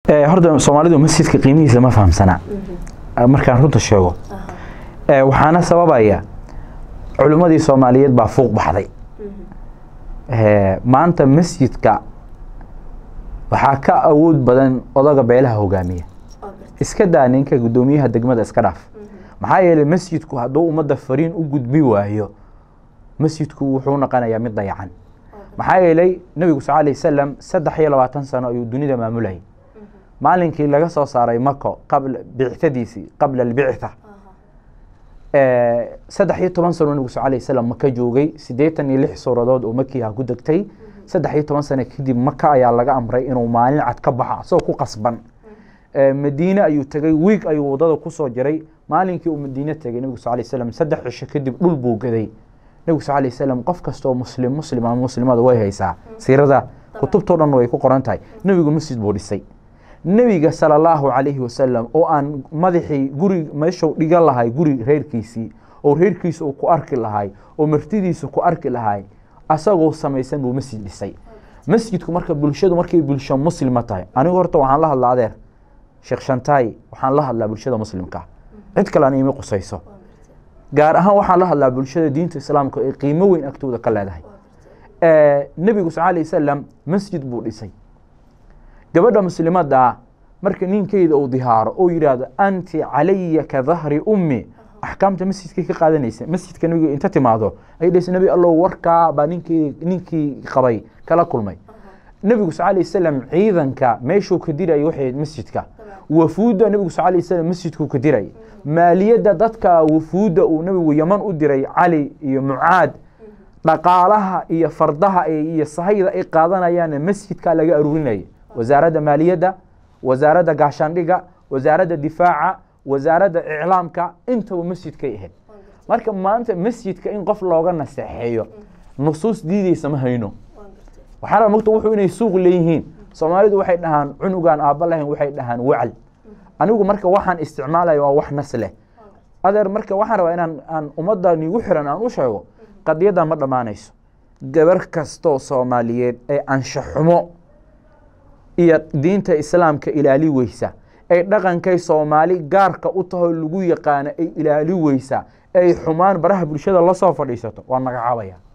horta soomaalidu masjidka qiimihiisa ma fahamsana markaan runta sheego waxaana sababaya culimmadii soomaaliyeed baa fuuq baxday maanta masjidka waxaa ka awood badan odaga beelaha hogaamiya iska daa ninka guddoomiyaha degmada iska dhaaf maxaa yeelay masjidku hadduu ummadda fariin u gudbi waayo masjidku wuxuu noqonayaa mid dayacan maxaa yeelay nebigu sal alay wasalam saddex iyo labaatan sano ayuu dunida maamulayay maalinkii laga soo saaray mako qabla bictadiisii qabla albictha saddex iyo toban sano nebigu sal alay wasalam maka joogay siddeetan iyo lix suuradood oo makiha ku degtay saddex iyo toban sano kadib maka ayaa laga amray inuu maalin cad ka baxo asagoo ku qasban madiine ayuu tegey wiig ayuu wadada kusoo jiray maalinkii uu madiine tegay nebigu sal lay slam saddex cisho kadib dhul buu gaday nebigu sal lay slam qof kastoo muslim muslim ama muslimada way haysaa siirada kutubtao dhan way ku qoran tahay nebigu masjid buu dhisay nebiga sala allahu calayhi wasalam oo aan madaxii guri meeshuu dhigan lahay guri reerkiisii oo reerkiisa uu ku arki lahay oo martidiisa ku arki lahay asagoo samaysan buu masjid dhisay masjidku marka bulshadu markay bulsho muslima tahay anigu horta waxaan la hadlaa adeer sheekh shantaay waxaan la hadlaa bulshada muslimka cid kale an imi qusayso gaar ahaan waxaan la hadlaa bulshada diinta islaamka ee qiimo weyn agtooda ka leedahay nebigu sal alay wasalam masjid buu dhisay gabadha muslimadda marka ninkeeda uu dihaaro oo yidhaahdo anti calaya ka dahri ummi axkaamta masjidkay ka qaadanaysa masjidka nebiga inta timaado ay dhahaysa nebi allow warkaa baa ninkii ninkii qabay kala kulmay nebigu sal alay wasalam ciidanka meeshuu ka dirayay waxay masjidka wafuudda nebigu sal alay wasalam masjidkuu ka dirayay maaliyadda dadka wafuudda uu nebigu yaman u diray cali iyo mucaad dhaqaalaha iyo fardaha iyo sahayda ay qaadanayaanna masjidkaa laga aruurinaya wasaaradda maaliyadda wasaaradda gaashaandhiga wasaaradda difaaca wasaaradda iclaamka intaba masjidkay ahayd marka maanta masjidka in qof looga naseexeeyo nusuus diideysa ma hayno waxaa raba mogta wuxuu inay suuq leeyihiin soomaalidu waxay dhahaan cunugaan aabba lahayn waxay dhahaan wacal anigu marka waxaan isticmaalaya waa wax nas leh adeer marka waxaan rabaa inaan aan ummadda nigu xiran aan u sheego qadiyaddan ma dhammaanayso gabar kastoo soomaaliyeed ee anshaxumo iyo diinta islaamka ilaali weysa ay dhaqankay soomaali gaarka u taho lagu yaqaano ay ilaali weysa ay xumaan baraha bulshada la soo fadhiisato waa magacaabaya